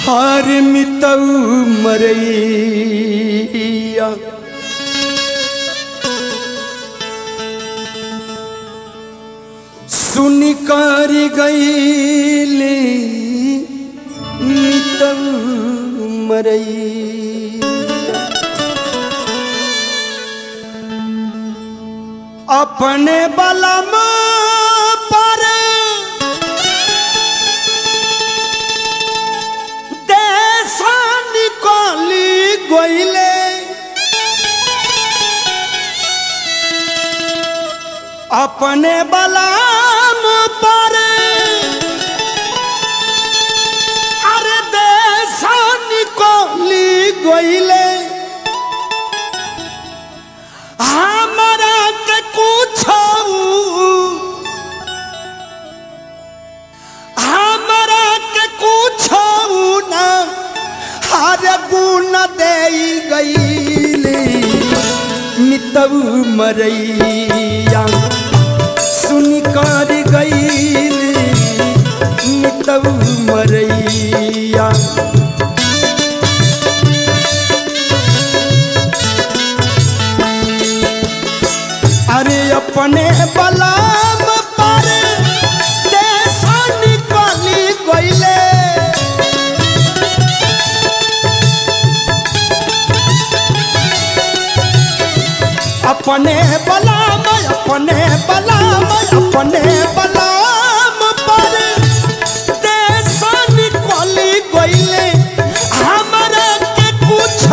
हार मितऊ मरैया सुन कर गईली मितऊ मरैया अपने बलम पर देशा निकाली गईले अपने बलम पर अरे देशा निकाली गईले हमरा के कुछ हमरा के कुछ ना हर गुण दे गईली मितऊ मरैया सुन कर गईली मितऊ मरैया अरे अपने बलाम पर देशा निकाली गईले अपने बलाम अपने बलाम अपने बलाम पर देशा निकाली गईले हमरा के कुछ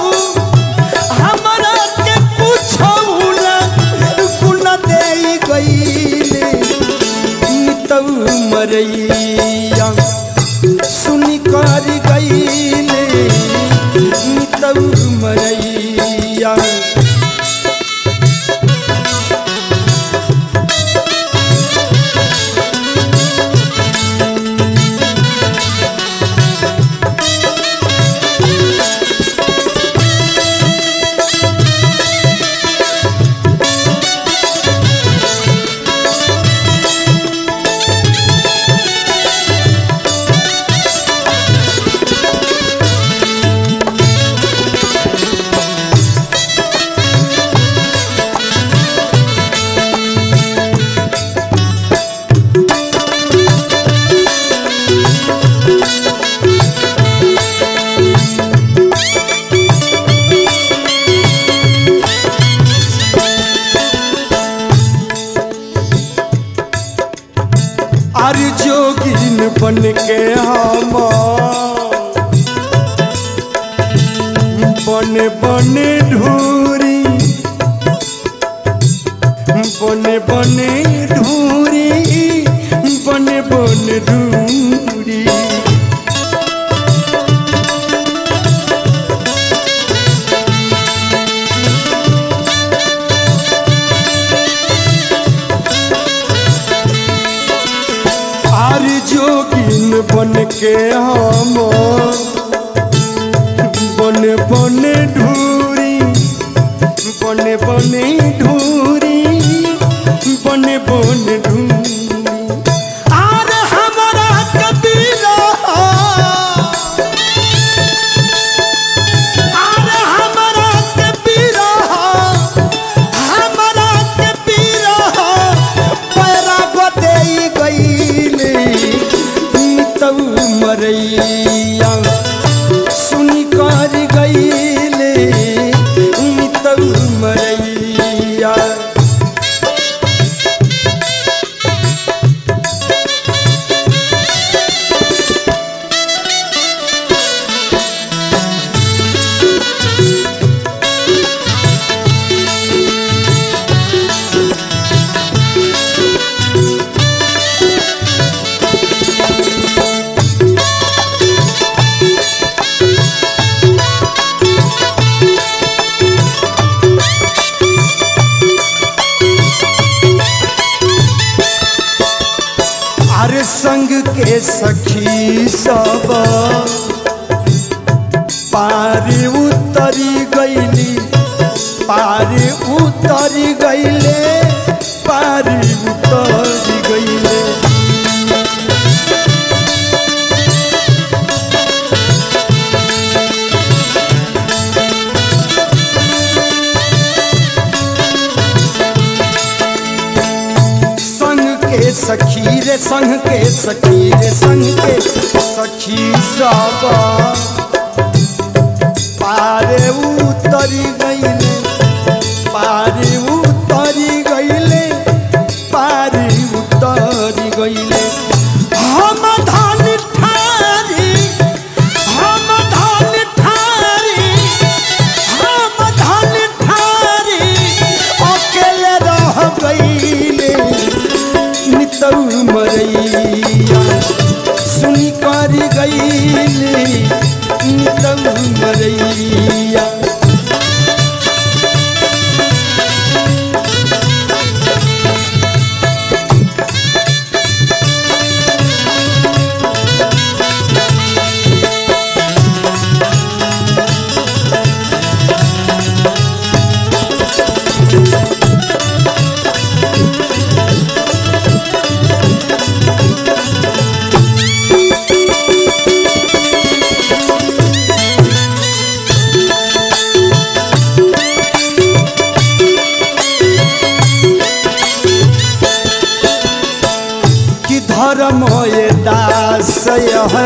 हमरा के कुछ ना गुण दे गईले मितऊ मरैया सुन कर गईले मितऊ मरैया अर जोगिन बन के हम बन बन ढूरी बन बन ढूरी बन बन ढूरी आर जोगिन बन के हम बन बन ढूरी बन बन ढूरी बन बन ढूरी आर हमारा कबीरा आर हमारा कबीरा हमरा के पीरा पैरा गोदे गईले मितऊ मरैया सुन कर गईले मितऊ मरैया अरे संग के सखी सब पार उतरी गईली पार उतरी गईले पार उतरी गईले सखी रे संग के सखी रे संग के सखी सब पारे उतरी गईले पारे उतरी गईले पारे उतरी गईले हम धान ठारी हम धान ठारी हम धान ठारी अकेले रह गईले नितौ मरैया सुनी कर गईले नितौ मरैया कि धर्म ये दास है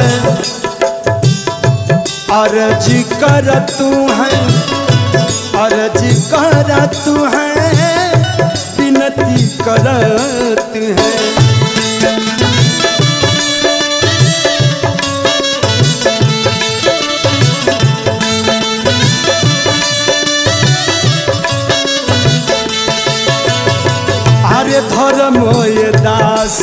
अर्ज कर तू है अर्ज कर तू है विनती करत है अरे धर्म ये दास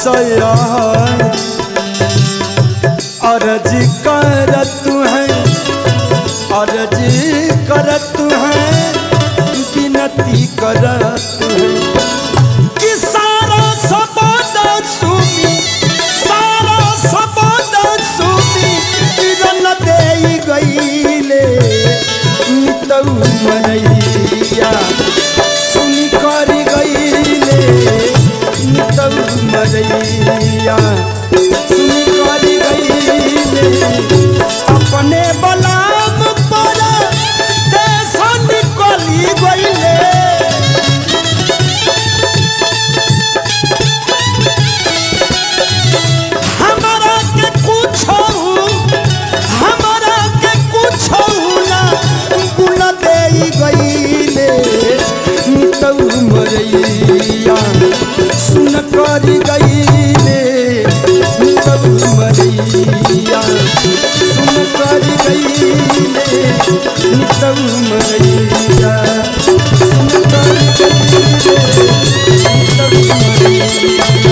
अर्ज कर तू है अर्ज कर तू है विनती करत है कि सारा सबद सुमी सारा सबद सुमी रन दे गईले नितौ मनैया सुन कर गईले नितौ मरैया सुन कर गईले अपने बलाम पर देश निकली गईले हमारा के कुछ हमारा के कुछ ना गुण दे गईले तौ मरैया सुन कर गईले तौ मरैया सुन कर गईले तौ मरैया सुन कर गईले तौ मरैया